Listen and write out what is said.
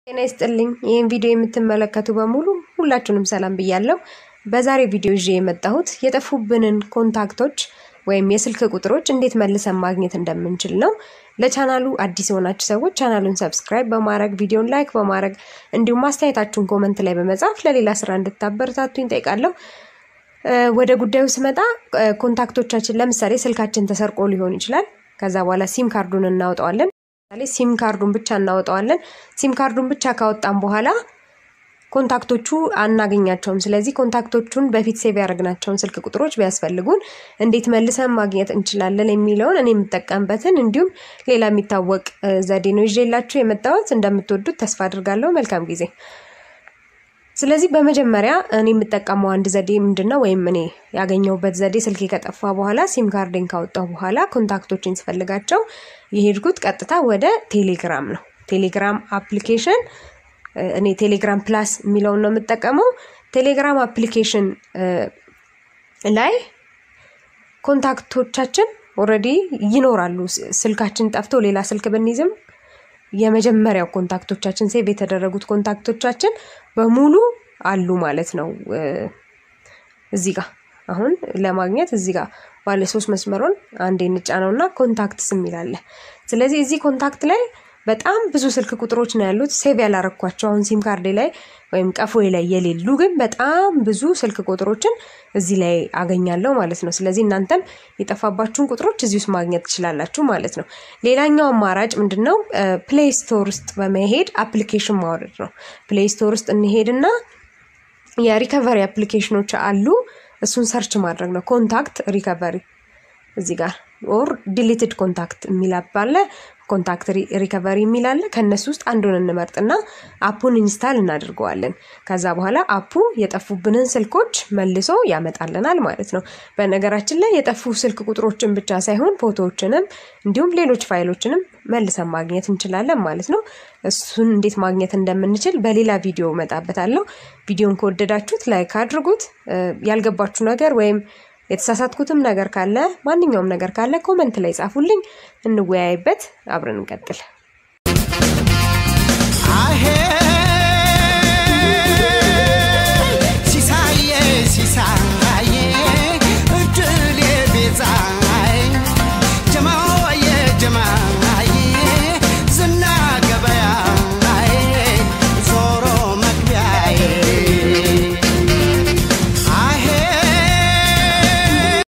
ጤና ይስጥልኝ። ይህን ቪዲዮ የምትመለከቱ በሙሉ ሁላችሁንም ሰላም ብያለሁ። በዛሬ ቪዲዮ ይዤ የመጣሁት የጠፉብንን ኮንታክቶች ወይም የስልክ ቁጥሮች እንዴት መልሰን ማግኘት እንደምንችል ነው። ለቻናሉ አዲስ የሆናችሁ ሰዎች ቻናሉን ሰብስክራይብ በማድረግ ቪዲዮን ላይክ በማድረግ እንዲሁም አስተያየታችሁን ኮመንት ላይ በመጻፍ ለሌላ ስራ እንድታበረታቱኝ ጠይቃለሁ። ወደ ጉዳዩ ስመጣ ኮንታክቶቻችን ለምሳሌ ስልካችን ተሰርቆ ሊሆን ይችላል። ከዛ በኋላ ሲም ካርዱን እናወጣዋለን። ለምሳሌ ሲም ካርዱን ብቻ እናወጣዋለን። ሲም ካርዱን ብቻ ካወጣን በኋላ ኮንታክቶቹ አናገኛቸውም። ስለዚህ ኮንታክቶቹን በፊት ሴቭ ያደረግናቸውን ስልክ ቁጥሮች ቢያስፈልጉን እንዴት መልሰን ማግኘት እንችላለን የሚለውን እኔ የምጠቀምበትን እንዲሁም ሌላ የሚታወቅ ዘዴ ነው ይዤላችሁ የመጣሁት። እንደምትወዱት ተስፋ አድርጋለሁ። መልካም ጊዜ። ስለዚህ በመጀመሪያ እኔ የምጠቀመው አንድ ዘዴ ምንድን ነው ወይም እኔ ያገኘሁበት ዘዴ ስልኬ ከጠፋ በኋላ ሲም ካርዴን ካወጣሁ በኋላ ኮንታክቶችን ስፈልጋቸው የሄድኩት ቀጥታ ወደ ቴሌግራም ነው። ቴሌግራም አፕሊኬሽን እኔ ቴሌግራም ፕላስ የሚለውን ነው የምጠቀመው። ቴሌግራም አፕሊኬሽን ላይ ኮንታክቶቻችን ኦልሬዲ ይኖራሉ። ስልካችን ጠፍቶ ሌላ ስልክ ብንይዝም የመጀመሪያው ኮንታክቶቻችን ሴቭ የተደረጉት ኮንታክቶቻችን በሙሉ አሉ ማለት ነው። እዚህ ጋር አሁን ለማግኘት እዚህ ጋር ባለ ሶስት መስመሩን አንዴ እንጫነው እና ኮንታክትስ የሚል አለ። ስለዚህ እዚህ ኮንታክት ላይ በጣም ብዙ ስልክ ቁጥሮች ነው ያሉት ሴቭ ያላረኳቸው አሁን ሲም ካርዴ ላይ ወይም ቀፎዬ ላይ የሌሉ ግን በጣም ብዙ ስልክ ቁጥሮችን እዚህ ላይ አገኛለሁ ማለት ነው። ስለዚህ እናንተም የጠፋባችሁን ቁጥሮች እዚህ ውስጥ ማግኘት ትችላላችሁ ማለት ነው። ሌላኛው አማራጭ ምንድን ነው? ፕሌይ ስቶር ውስጥ በመሄድ አፕሊኬሽን ማውረድ ነው። ፕሌይ ስቶር ውስጥ እንሄድና የሪከቨሪ አፕሊኬሽኖች አሉ። እሱን ሰርች ማድረግ ነው። ኮንታክት ሪከቨሪ እዚህ ጋር ኦር ዲሊትድ ኮንታክት የሚል አለ። ኮንታክት ሪከቨሪ የሚል አለ። ከእነሱ ውስጥ አንዱን እንመርጥና አፑን ኢንስታል እናድርገዋለን። ከዛ በኋላ አፑ የጠፉብንን ስልኮች መልሶ ያመጣልናል ማለት ነው። በነገራችን ላይ የጠፉ ስልክ ቁጥሮችን ብቻ ሳይሆን ፎቶዎችንም እንዲሁም ሌሎች ፋይሎችንም መልሰን ማግኘት እንችላለን ማለት ነው። እሱን እንዴት ማግኘት እንደምንችል በሌላ ቪዲዮ እመጣበታለሁ። ቪዲዮን ከወደዳችሁት ላይክ አድርጉት። ያልገባችሁ ነገር ወይም የተሳሳትኩትም ነገር ካለ ማንኛውም ነገር ካለ ኮመንት ላይ ጻፉልኝ፣ እንወያይበት፣ አብረን እንቀጥል።